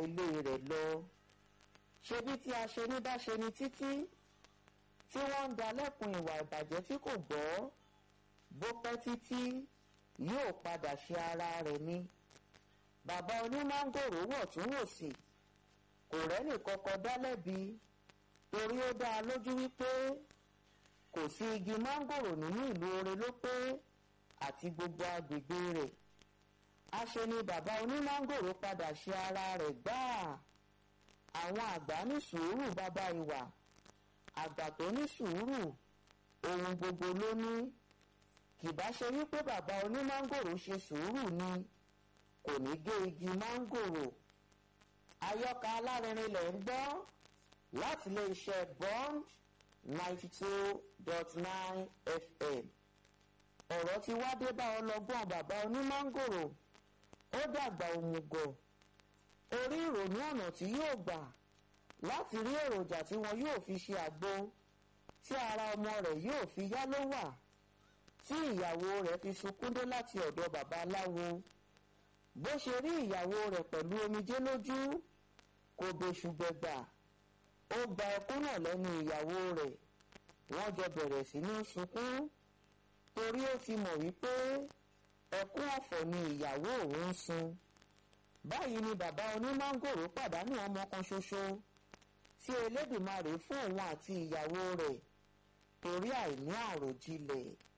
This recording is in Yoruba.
ilé rẹ̀ lọ ṣebí tí a ṣe ní bá ṣe ni títí tí wọ́n ń dalẹ́kun ìwà ìbàjẹ́ tí kò gbọ́ bó pẹ́ títí yóò padà ṣe ara rẹ̀ ni bàbá onímángòrò wọ̀ tún wò sí kò rẹ́nì kọ́kọ́ dá lẹ́bi torí ó dá a lójú wípé kò sí igi mángòrò nínú ìlú Ore ló pé àti gbogbo agbègbè rẹ̀ àṣe ni bàbá onímángòrò padà ṣe ara rẹ̀ gbáà àwọn àgbà ní sùúrù bàbá ìwà àgbà tó ní sùúrù ohun gbogbo ló ní kìbá ṣe wípé bàbá onímángòrò ṣe sùúrù ni kò ní gé igi mángòrò àyọkà alárinrin lẹ̀ ń gbọ́ láti ilé iṣẹ́ bond ninety two dot nine fm ọ̀rọ̀ ti wá dé bá ọlọ́gbọ́n bàbá onímángòrò ó dàgbà òmùgọ̀ orí ìrònú ọ̀nà tí yóò gbà láti rí èròjà tí wọn yóò fi ṣe àgbo tí ara ọmọ rẹ̀ yóò fi yá ló wà tí ìyàwó rẹ̀ fi sunkún dé láti ọ̀dọ̀ babaláwo bó ṣe rí ìyàwó rẹ̀ pẹ̀lú omijé lójú kò bẹ̀ṣù gbẹ̀gbà ó gba ẹkún náà lẹ́nu ìyàwó rẹ̀ wọ́n jọ bẹ̀rẹ̀ sí ní sunkún torí ó ti mọ̀ wípé ẹkún ọ̀fọ̀ ni ìyàwó òun ń sun báyìí ni bàbá onímángòrò pàdánù ọmọ kan ṣoṣo tí Elédùmarè fún òun àti ìyàwó rẹ̀ torí àìní àròjinlẹ̀.